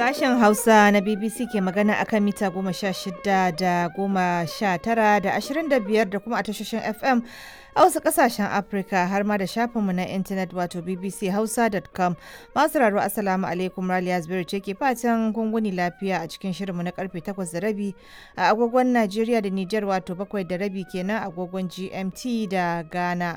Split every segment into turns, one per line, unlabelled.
Sashen Hausa na BBC ke magana akan mita goma sha shida da goma sha tara da ashirin da biyar da kuma a tashoshin FM a wasu kasashen Afirka har ma da shafinmu na intanet wato bbchausa.com masu raro asalamu alaikum Raliya Zubairu ce ke fatan gunguni lafiya a cikin shirinmu na karfe takwas da rabi a agogon Najeriya da Nijar wato bakwai da rabi kenan agogon GMT da Ghana.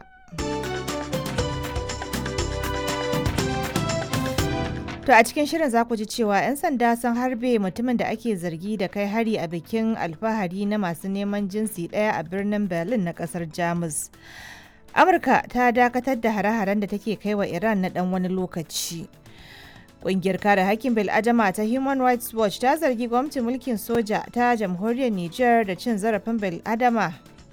To a cikin shirin za ku ji cewa 'yan sanda sun harbe mutumin da ake zargi da kai hari a bikin alfahari na masu neman jinsi ɗaya a birnin Berlin na ƙasar Jamus. Amurka ta dakatar da hare-haren da take kai wa Iran na ɗan wani lokaci. Ƙungiyar kare hakkin bil'adama ta Human Rights Watch ta zargi gwamnatin mulkin soja ta jamhuriyar Nijar da cin zarafin bil'adama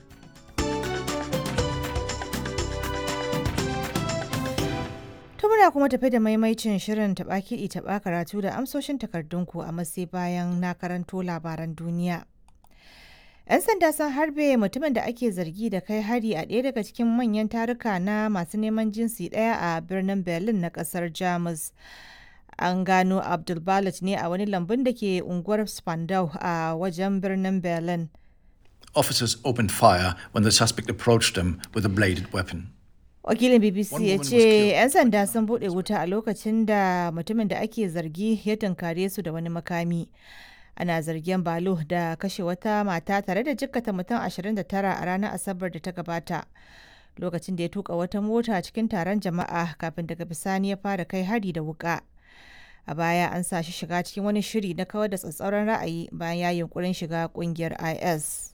To muna kuma tafi da maimaicin shirin taɓa kiɗi taɓa karatu da amsoshin takardunku a matsayi bayan na karanto labaran duniya. 'Yan sanda sun harbe mutumin da ake zargi da kai hari a ɗaya daga cikin manyan taruka na masu neman jinsi ɗaya a birnin Berlin na ƙasar Jamus. An gano Abdul ne a wani lambun da ke unguwar Spandau a wajen birnin Berlin.
Officers opened fire when the suspect approached them with a bladed weapon.
wakilin bbc
One
ya
woman was
ce
killed.
'yan sanda sun bude wuta a lokacin da mutumin da ake zargi ya tunkare su da wani makami ana zargin balo da kashe wata mata tare da jikkata mutum 29 a ranar asabar da ta gabata lokacin da ya tuka wata mota cikin taron jama'a kafin daga bisani ya fara kai hari da wuka a baya an sa shi shiga cikin wani shiri na kawar da tsatsauran ra'ayi bayan ya yunkurin shiga kungiyar is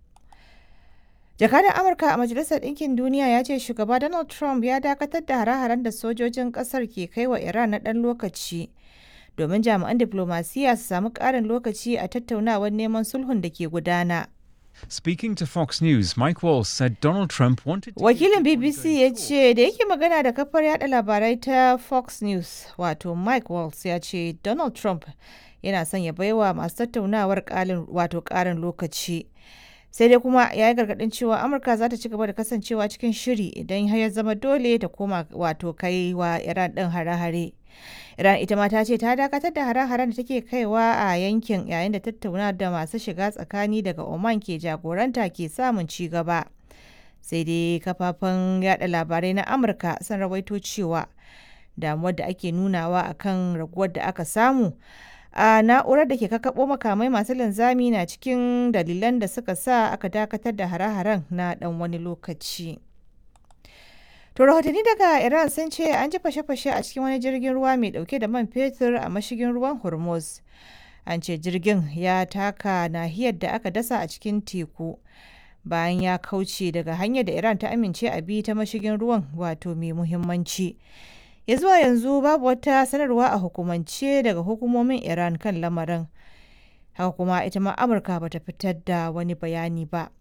Jakadan Amurka a Majalisar Ɗinkin Duniya ya ce shugaba Donald Trump ya dakatar da hare-haren da sojojin ƙasar ke kai wa Iran na ɗan lokaci domin jami'an diplomasiya su samu ƙarin lokaci a tattaunawar neman sulhun da ke gudana.
Speaking to Fox News, Mike Walsh said Donald Trump wanted to
Wakilin BBC ya ce da yake magana da kafar yada labarai ta Fox News wato Mike Waltz ya ce Donald Trump yana son ya baiwa masu tattaunawar ƙalin- wato ƙarin lokaci. sai dai kuma ya yi gargadin cewa amurka za ta ci gaba da kasancewa cikin shiri idan har ya zama dole ta koma wato kai wa iran din hare-hare iran ita ma ta ce ta dakatar da hare-haren da take kaiwa a yankin yayin da tattauna da masu shiga tsakani daga oman ke jagoranta ke samun ci gaba sai dai kafafen yada labarai na amurka sun rawaito cewa damuwar da ake nunawa akan raguwar da aka samu a na'urar da ke kakkaɓo makamai masu linzami na cikin dalilan da suka sa aka dakatar da hare-haren na ɗan wani lokaci. To rahotanni daga Iran sun ce an ji fashe-fashe a cikin wani jirgin ruwa mai ɗauke da man fetur a mashigin ruwan Hormuz. An ce jirgin ya taka nahiyar da aka dasa a cikin teku bayan ya kauce daga hanyar da Iran ta amince a bi ta mashigin ruwan wato mai muhimmanci. ya zuwa yanzu babu wata sanarwa a hukumance daga hukumomin iran kan lamarin haka kuma ita ma amurka bata fitar da wani bayani ba